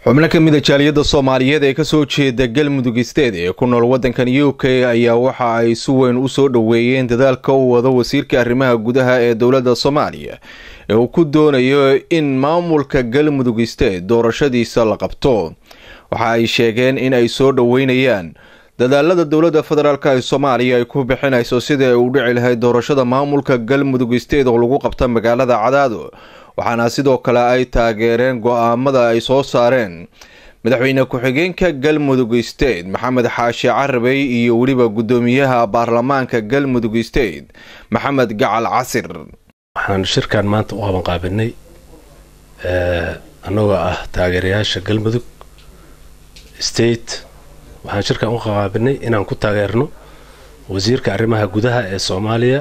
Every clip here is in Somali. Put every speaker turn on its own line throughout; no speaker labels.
xubno ka mid a jaaliyadda soomaaliyeed ee kasoo jeeda galmudug isteed ee ku nool waddankan u k ayaa waxa ay si weyn u soo dhoweeyeen dadaalka uu wado wasiirka arrimaha gudaha ee dowladda soomaaliya ee uu ku doonayo in maamulka galmudug isteed doorashadiisa la qabto waxa ay sheegeen in ay soo dhoweynayaan dadaalada dowladda federaalk ee soomaaliya ay ku bixinayso sidai ay u dhici lahayd doorashada maamulka galmudug isteed oo lagu qabta magaalada cadaado waxaana sidoo kale ay taageereen go-aamada ay soo saareen madaxweyne ku-xigeenka galmudug state maxamed xaashi carabey iyo weliba guddoomiyaha baarlamaanka galmudug state maxamed gacal casir
waxaan shirkan maanta u qabanqaabinay annagoo ah taageerayaasha galmudug state waxaan shirkan u qabanqaabinay inaan ku taageerno wasiirka arrimaha gudaha ee soomaaliya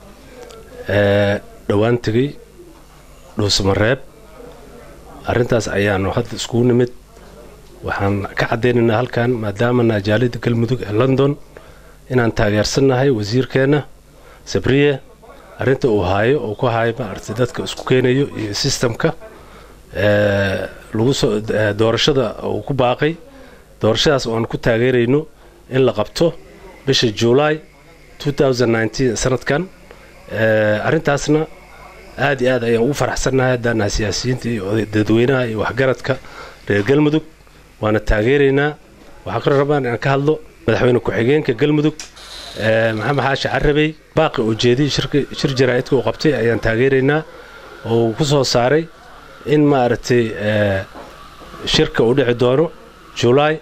dhowaan tegay dhuusamareeb arrintaas ayaanu hadda iskugu nimid waxaan ka caddaynaynaa halkan maadaama najaalida galmudug ee london inaan taageersannahay wasiirkeenna sabriye arrinta uu haayo uu ku haayo maaragtay dadka isku keenayo iyo sistamka lagu soo doorashada uu ku baaqay doorashadaas oo aan ku taageerayno in la qabto bisha juulaay sanadkan arrintaasna aad iyo aad ayaan ugu faraxsannahay haddaanaha siyaasiyiinta iyo dadweynaha iyo waxgaradka reer galmudug waana taageeraynaa waxaa kaloo rabaan inaan ka hadlo madaxweyne ku-xigeenka galmudug maxamed xaashi carabey baaqi oo jeediyey shir jaraa'idka uu qabtay ayaan taageeraynaa oo uu ku soo saaray in maaragtay shirka uu dhici doono julaay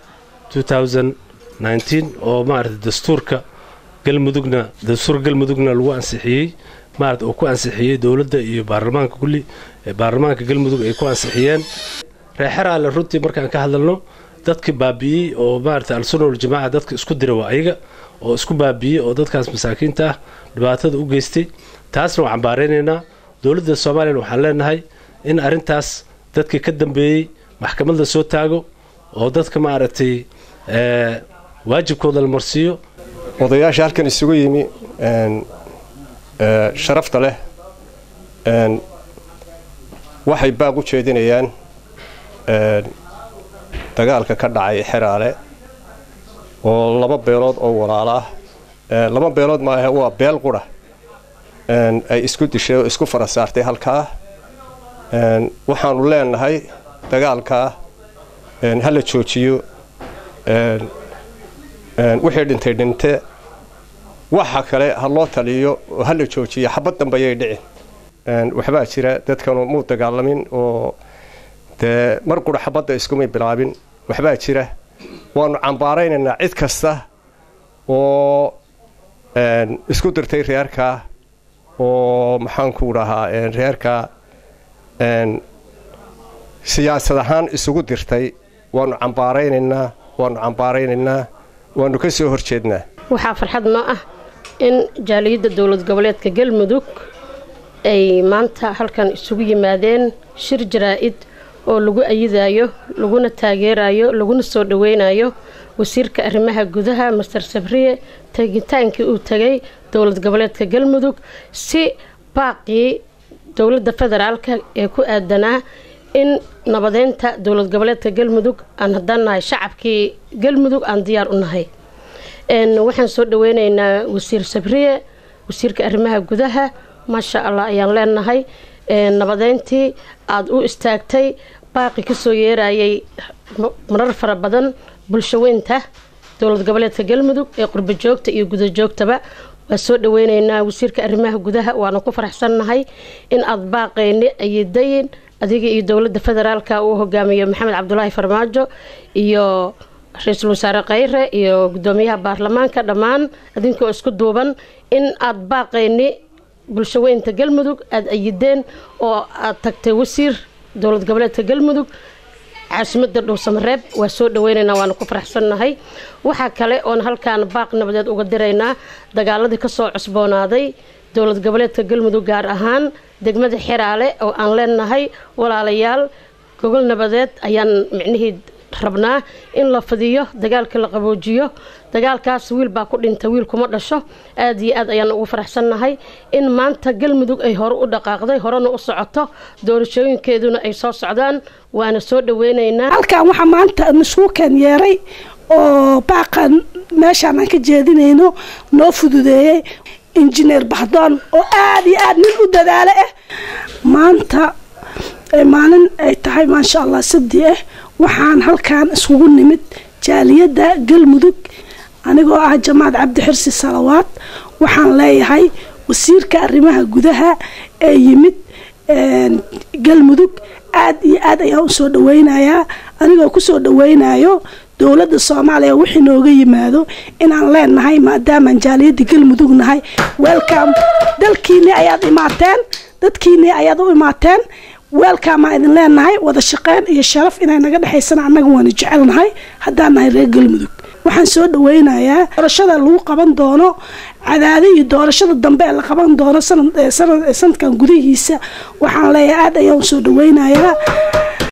oo maaragtay dastuurka galmudugna dastuurka galmudugna lagu ansixiyey maarata uu ku ansixiyey dowladda iyo baarlamaanka kulli baarlamaanka galmudug ay ku ansixiyeen reexeraale runtii markaan ka hadalno dadki baabi'iyey oo maarata al-sunna waljamaaca dadka isku dira waa ayaga oo isku baabi'iyey oo dadkaas masaakiinta ah dhibaatada u geystay taasna waa cambaaraynaynaa dowladda soomaaliyana waxaan leenahay in arrintaas dadkii ka dambeeyey maxkamad la soo taago oo dadka maaragtay waajibkooda la marsiiyo
odayaasha halkan isugu yimi sharafta leh waxay baaq u jeedinayaan dagaalka ka dhacay xeraale oo laba beelood oo walaala ah laba beelood maahe waa beel qura ay isku dishay oo isku fara saartay halkaa waxaanu leenahay dagaalkaa ha la joojiyo wixii dhintay dhinte waxa kale ha loo taliyo oo ha la joojiyo xabad dambayay dhicin waxbaa jira dadkanu muu dagaalamin oo dee mar qura xabadda iskumay bilaabin waxbaa jira waanu cambaaraynaynaa cid kasta oo isku dirtay reerkaa oo maxaanku dhahaa reerkaa siyaasad ahaan isugu dirtay waanu cambaaraynaynaa waanu cambaaraynaynaa waanu ka soo horjeednaa
waxaa farxad noo ah in jaaliyadda dowlad goboleedka galmudug ay maanta halkan isugu yimaadeen shir jaraa-id oo lagu ayidayo laguna taageerayo laguna soo dhaweynayo wasiirka arrimaha gudaha master sabriye tegitaankii uu tegay dowlad goboleedka galmudug si baaqii dowladda federaalka ee ku aadanaa in nabadeynta dowlad goboleedka galmudug aan haddaan nahay shacabkii galmudug aan diyaar u nahay waxaan soo dhaweyneynaa wasiir sabriye wasiirka arrimaha gudaha maasha allah ayaan leenahay nabadeyntii aada u istaagtay baaqi kasoo yeerayay marar fara badan bulshaweynta dowlad goboleedka galmudug ee qurbo joogta iyo guda joogtaba waa soo dhaweyneynaa wasiirka arrimaha gudaha waana ku faraxsannahay in aada baaqeyni ayadayin adiga iyo dowladda federaalka uu hogaamiyo maxamed cabdulaahi farmaajo iyo ra-iisul wasaare khayre iyo guddoomiyaha baarlamaanka dhammaan idinkoo isku duuban in aada baaqayni bulshaweynta galmudug aada ayideen oo aada tagtay wasiir dowlad goboleedka galmudug caasimada dhowsamareeb waa soo dhaweynaynaa waana ku faraxsannahay waxaa kale oon halkaan baaq nabadeed uga diraynaa dagaaladii kasoo cusboonaaday dowlad goboleedka galmudug gaar ahaan degmada xeraale oo aan leenahay walaalayaal gogol nabadeed ayaan micnihii rabnaa in la fidiyo dagaalka la qaboojiyo dagaalkaas wiil baa ku dhinta wiil kuma dhasho aada iyo aad ayaan ugu faraxsannahay in maanta galmudug ay hore u dhaqaaqday horena u socoto doorashooyinkeeduna ay soo socdaan waana soo dhaweynaynaa
halkan waxaa maanta nasuukan yeeray oo baaqan meeshaan aan ka jeedinayno noo fududeeyey injineer baxdoon oo aada iyo aada nin u dadaalo ah maanta maalin ay tahay maasha allah sabdi ah waxaan halkan iskugu nimid jaaliyadda galmudug anigoo ah jamaad cabdi xirsi salawaad waxaan leeyahay wasiirka arrimaha gudaha ee yimid galmudug aada iyo aad ayaan u soo dhaweynayaa anigoo kusoo dhaweynayo dowladda soomaaliya wixii nooga yimaado inaan leenahay maadaamaan jaaliyadda galmudug nahay welcom dalkiinii ayaad imaateen dadkiinii ayaad u imaateen weelkaamaa idin leenahay wada shaqeyn iyo sharaf inay naga dhexaysana annaga waana jecelnahay haddaan nahay reer galmudug waxaan soo dhaweynayaa doorashada lagu qaban doono cadaada iyo doorashada dambe ee la qaban doono sanadkan gudihiisa waxaan leeyahay aada ayaan usoo dhaweynayaa